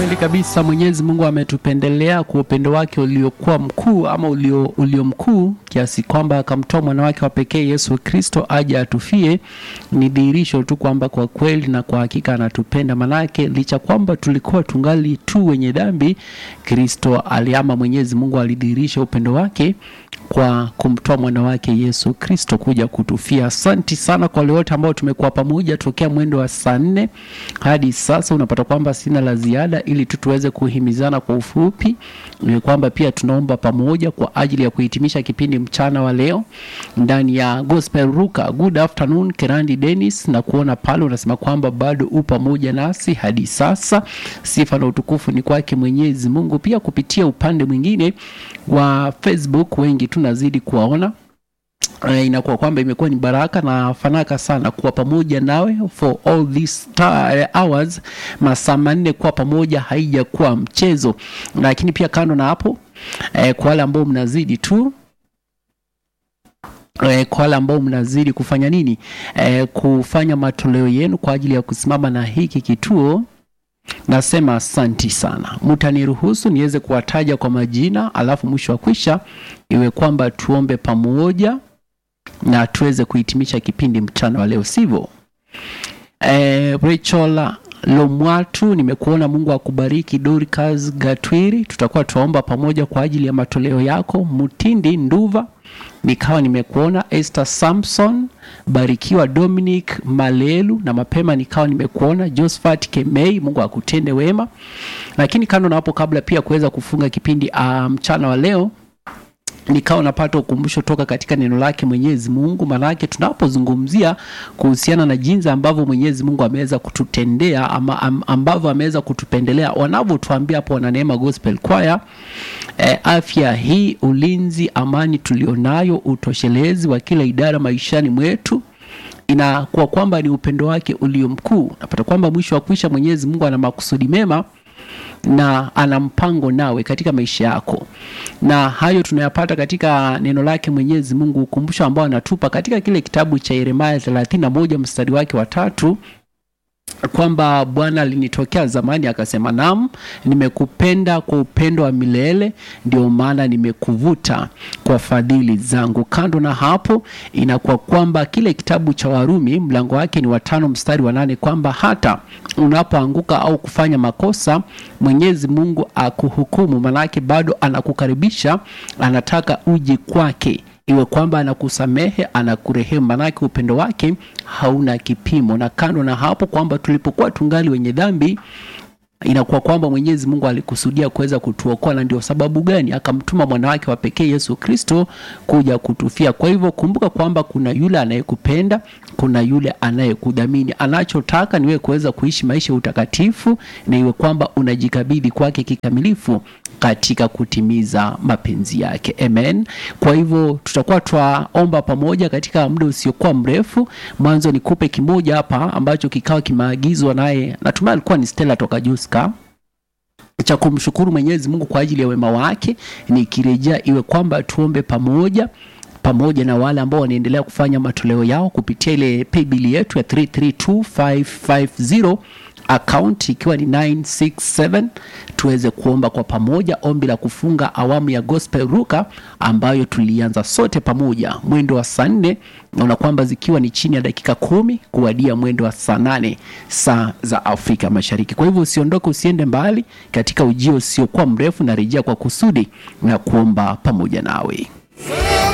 Kweli kabisa, Mwenyezi Mungu ametupendelea kwa upendo wake uliokuwa mkuu ama ulio, ulio mkuu kiasi kwamba akamtoa mwana wake wa pekee Yesu Kristo aje atufie. Ni dhihirisho tu kwamba kwa kweli na kwa hakika anatupenda, manake licha kwamba tulikuwa tungali tu wenye dhambi, Kristo aliama, Mwenyezi Mungu alidhihirisha upendo wake kwa kumtoa mwana wake Yesu Kristo kuja kutufia. Asanti sana kwa wale wote ambao tumekuwa pamoja tokea mwendo wa saa nne hadi sasa. Unapata kwamba sina la ziada, ili tu tuweze kuhimizana kwa ufupi, ni kwamba pia tunaomba pamoja kwa ajili ya kuhitimisha kipindi mchana wa leo ndani ya Gospel Ruka. Good afternoon Kerandi Dennis, na kuona pale unasema kwamba bado u pamoja nasi hadi sasa. Sifa na utukufu ni kwake Mwenyezi Mungu. Pia kupitia upande mwingine wa Facebook wengi tunazidi kuwaona Uh, inakuwa kwamba imekuwa ni baraka na fanaka sana kuwa pamoja nawe for all these uh, hours, masaa manne kuwa pamoja haijakuwa mchezo. Lakini pia kando na hapo eh, kwa wale ambao mnazidi tu eh, kwa wale ambao mnazidi kufanya nini eh, kufanya matoleo yenu kwa ajili ya kusimama na hiki kituo Nasema asanti sana. Mtaniruhusu niweze kuwataja kwa majina, alafu mwisho wa kwisha iwe kwamba tuombe pamoja na tuweze kuhitimisha kipindi mchana wa leo, sivyo? E, Rachel Lomwatu, nimekuona. Mungu akubariki. Dorcas Gatwiri, tutakuwa tuomba pamoja kwa ajili ya matoleo yako. Mutindi Nduva, nikawa nimekuona. Esther Samson, barikiwa. Dominic Malelu, na mapema nikawa nimekuona. Josephat Kemei, Mungu akutende wema. Lakini kando na hapo, kabla pia kuweza kufunga kipindi uh, mchana wa leo nikawa napata ukumbusho toka katika neno lake Mwenyezi Mungu. Maanake tunapozungumzia kuhusiana na jinsi ambavyo Mwenyezi Mungu ameweza kututendea ama ambavyo ameweza kutupendelea, wanavyotuambia hapo wana Neema Gospel Choir, e, afya hii, ulinzi, amani tulionayo, utoshelezi wa kila idara maishani mwetu inakuwa kwamba ni upendo wake ulio mkuu. Napata kwamba mwisho wa kuisha Mwenyezi Mungu ana makusudi mema na ana mpango nawe katika maisha yako, na hayo tunayapata katika neno lake Mwenyezi Mungu, ukumbusho ambao anatupa katika kile kitabu cha Yeremia 31 mstari wake wa tatu kwamba Bwana alinitokea zamani akasema, naam, nimekupenda kwa upendo wa milele, ndio maana nimekuvuta kwa fadhili zangu. Kando na hapo, inakuwa kwamba kile kitabu cha Warumi mlango wake ni watano mstari wa nane kwamba hata unapoanguka au kufanya makosa, Mwenyezi Mungu akuhukumu, manake bado anakukaribisha, anataka uje kwake iwe kwamba anakusamehe anakurehemu, manake upendo wake hauna kipimo. Na kando na hapo kwamba tulipokuwa tungali wenye dhambi inakuwa kwamba Mwenyezi Mungu alikusudia kuweza kutuokoa, na ndio sababu gani akamtuma mwana wake wa pekee Yesu Kristo kuja kutufia. Kwa hivyo kumbuka kwamba kuna yule anayekupenda, kuna yule anayekudhamini. Anachotaka niwe kuweza kuishi maisha ya utakatifu, na iwe kwamba unajikabidhi kwake kikamilifu katika kutimiza mapenzi yake. Amen. Kwa hivyo tutakuwa twaomba pamoja katika muda usiokuwa mrefu. Mwanzo nikupe kimoja hapa ambacho kikawa kimeagizwa naye, natumai alikuwa ni Stella toka Juska cha kumshukuru Mwenyezi Mungu kwa ajili ya wema wake. Nikirejea iwe kwamba tuombe pamoja pamoja na wale ambao wanaendelea kufanya matoleo yao kupitia ile paybill yetu ya 332550 account ikiwa ni 967 tuweze kuomba kwa pamoja ombi la kufunga awamu ya Gospel Ruka ambayo tulianza sote pamoja mwendo wa saa nne, naona kwamba zikiwa ni chini ya dakika kumi kuwadia mwendo wa saa nane saa za Afrika Mashariki. Kwa hivyo usiondoke, usiende mbali katika ujio usiokuwa mrefu, na rejea kwa kusudi na kuomba pamoja nawe.